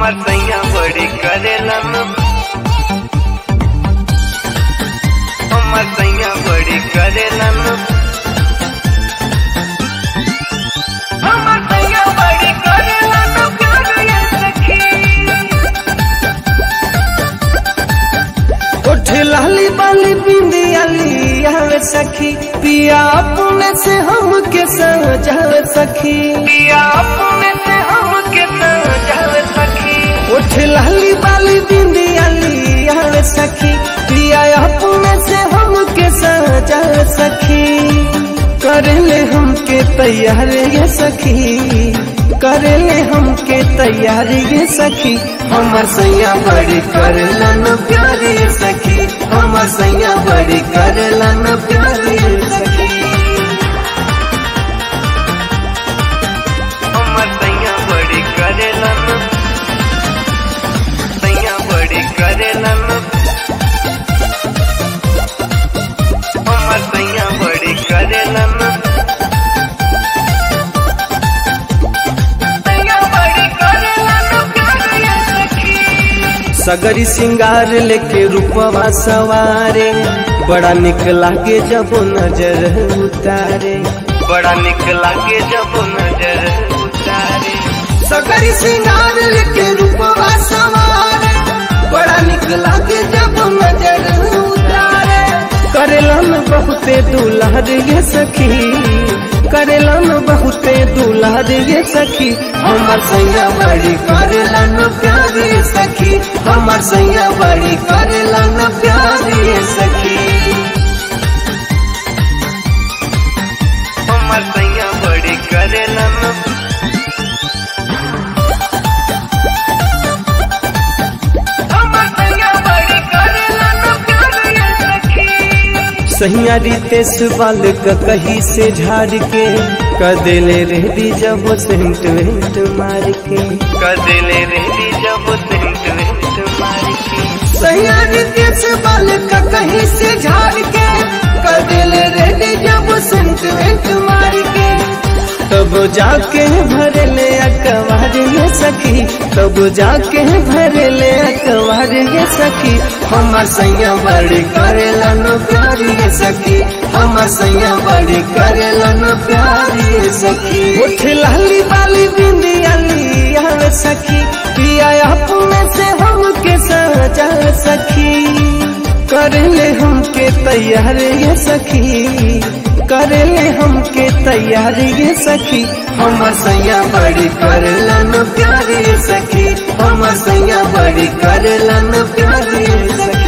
हमर सैया बड़ी करेलन हमर सैया बड़ी करेलन हमर सैया बड़ी करेलन प्यार ये सखी उठ लाली बाली बिंदियाली आवे सखी पिया अपने से हमके सजावे सखी पिया अपने से हमके सजल सखी उठ लाली बाली बिंदियाली आवे सखी पिया अपने से हमके सजावे सखी करेले हमके तैयार ये सखी करेले हमके तैयार ये सखी हमर सैया बड़ी करेलन प्यार ये सखी हमर सैया बड़ी करेलन प्यार ये सखी हमर सैया बड़ी करेलन सैया बड़ी करेलन हमर सैया बड़ी करेलन सैया बड़ी करेलन प्यार ये सखी सगरी सिंगार लेके रूपवा सवारे बड़ा निक लागे जब नजर उतारे बड़ा निक लागे जब नजर उतारे सगरी सिंगार लेके रूपवा सवारे बड़ा निक लागे जब नजर उतारे करेलन बहुते दुल्हर ये सखी करेलन बहुते दुल्हर ये सखी हमर सैया बड़ी करेलन प्यार ये सखी हमर सैया बड़ी करेलन प्यार ये सखी हमर सैया बड़ी करेलन हमर सैया बड़ी करेलन प्यार ये सखी सैया रितेश बाल क कही से झाड़ के कदेले रेडी जब सेंट वेंट मार के कदले रेडी जब सेंट वेंट मार के सैया रितेश बाल क कही से झाड़ के कदेले रेडी जब सेंट वेंट मार के तब जाके भरले अकबार ये सखी तब जाके भरले अकबार ये सखी हमर सैया बड़ी करेला नो प्यार ये सखी हमर सैया बड़ी करेला नो प्यार ये सखी उठ लाली बाली बिंदियाली आवे सखी पिया अपने से हमके सजा सखी करेले हमके तैयार ये सखी करेले हमके तैयार ये सखी हमर सैया बड़ी करेला न प्यार ये सखी हमर सैया बड़ी करेला न प्यार ये सखी